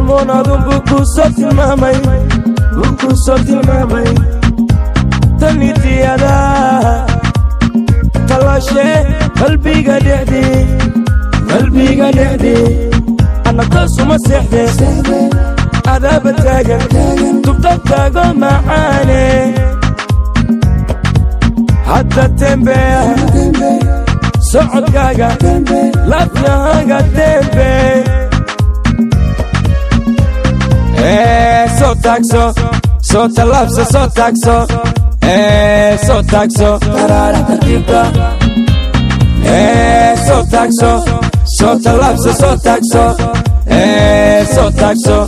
hormoon adun buu kuu soo tilmaamay buu kuu soo tilmaamay tanitiyada talashe qalbiga dhexdii qalbiga dhexdii anna toosuma seexdee adaaba taagan tubta taago macaane hadda tembeya socodkaaga laafyahaaga tembe soo taagso soo tallaabso soo taagso soo taagso taraara tartiibta soo taagso soo tallaabso soo taagso soo taagso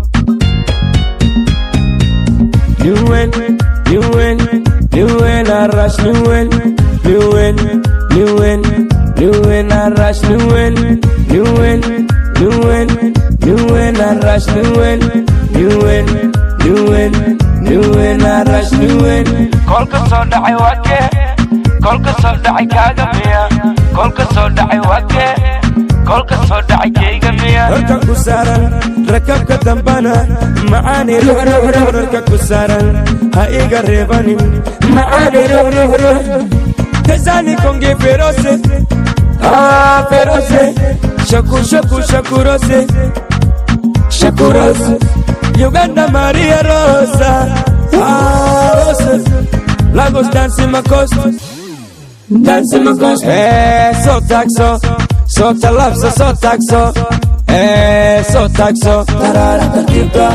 Newen, Newen, Newen, Arash, Newen, Newen, Newen, Newen, Arash, Newen, Newen, Newen, Newen, Arash, Newen, Newen, Newen, Newen, Arash, Newen. kolka soo dhacay waa kee kolka soo dhacay kaaga miya kolka soo dhacay waa kee kolka soo dhacay keyga miya Rarka ku saaran rakabka dambana macaani rarka ku saaran ha iga reebanin macaani kazani konge ferose ah ferose shaku shaku shakurose shakurose Uganda Maria Rosa ah Rosa Lagos dancing my coast dancing my coast eh so taxo so talapso so taxo eh so taxo tarara tartiibta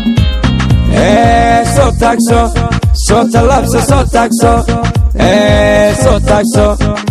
eh so taxo so talapso so taxo eh so taxo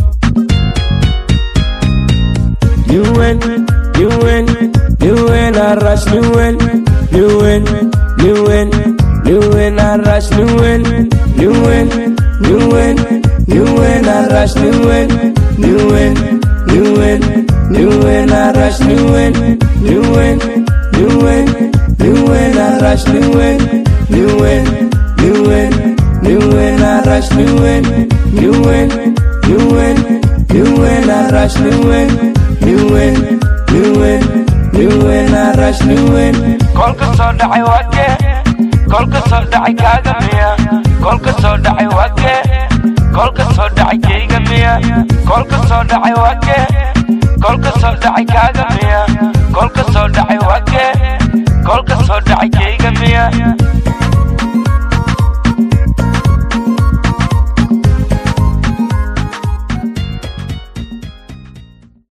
you win you win you win a rush you win you win you win you win a rush you win you win you win you win a rush you win you win you win you win a rush you win you win you win you win a rush you win you win you win you win a rush you win you win you win you win a rush you win you win you win you win a rush you win kolka soo dhacay waa kee kolka soo dhacay kaaga miya kolka soo dhacay waa kee kolka soo dhacay keyga miya kolka soo dhacay waa kee kolka soo dhacay kaaga miya kolka soo dhacay waa kee kolka soo dhacay keyga miya